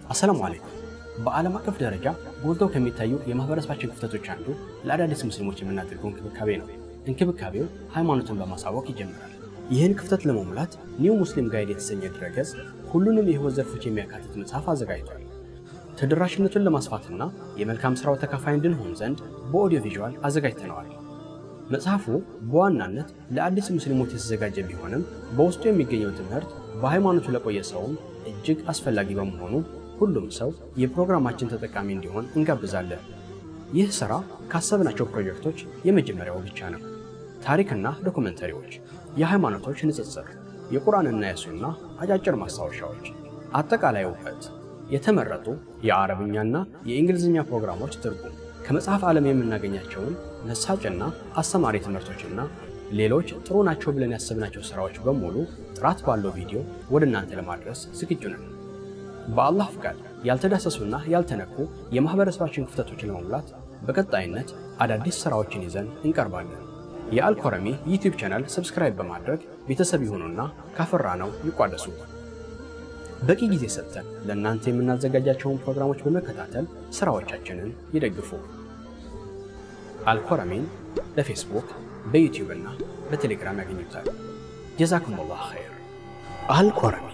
አሰላሙ አለይኩም። በዓለም አቀፍ ደረጃ ጎልተው ከሚታዩ የማህበረሰባችን ክፍተቶች አንዱ ለአዳዲስ ሙስሊሞች የምናደርገው እንክብካቤ ነው። እንክብካቤው ሃይማኖትን በማሳወቅ ይጀምራል። ይህን ክፍተት ለመሙላት ኒው ሙስሊም ጋይድ የተሰኘ ድረገጽ ሁሉንም የህይወት ዘርፎች የሚያካትት መጽሐፍ አዘጋጅቷል። ተደራሽነቱን ለማስፋትና የመልካም ሥራው ተካፋይ እንድንሆን ዘንድ በኦዲዮ ቪዥዋል አዘጋጅተነዋል። መጽሐፉ በዋናነት ለአዲስ ሙስሊሞች የተዘጋጀ ቢሆንም በውስጡ የሚገኘው ትምህርት በሃይማኖቱ ለቆየ ሰውም እጅግ አስፈላጊ በመሆኑ ሁሉም ሰው የፕሮግራማችን ተጠቃሚ እንዲሆን እንጋብዛለን። ይህ ሥራ ካሰብናቸው ፕሮጀክቶች የመጀመሪያው ብቻ ነው። ታሪክና ዶኩመንተሪዎች፣ የሃይማኖቶች ንጽጽር፣ የቁርአንና የሱና አጫጭር ማስታወሻዎች፣ አጠቃላይ እውቀት፣ የተመረጡ የአረብኛና የእንግሊዝኛ ፕሮግራሞች ትርጉም፣ ከመጽሐፍ ዓለም የምናገኛቸውን መሳጭና አስተማሪ ትምህርቶችና ሌሎች ጥሩ ናቸው ብለን ያሰብናቸው ሥራዎች በሙሉ ጥራት ባለው ቪዲዮ ወደ እናንተ ለማድረስ ዝግጁ ነን። በአላህ ፍቃድ ያልተዳሰሱና ያልተነኩ የማህበረሰባችን ክፍተቶችን ለመሙላት በቀጣይነት አዳዲስ ሥራዎችን ይዘን እንቀርባለን። የአልኮረሚ ዩቲዩብ ቻናል ሰብስክራይብ በማድረግ ቤተሰብ ይሁኑና ካፈራነው ይቋደሱ። በቂ ጊዜ ሰጥተን ለእናንተ የምናዘጋጃቸውን ፕሮግራሞች በመከታተል ሥራዎቻችንን ይደግፉ። አልኮረሚን በፌስቡክ በዩቲዩብ እና በቴሌግራም ያገኙታል። ጀዛኩሙላህ ኸይር። አልኮረሚ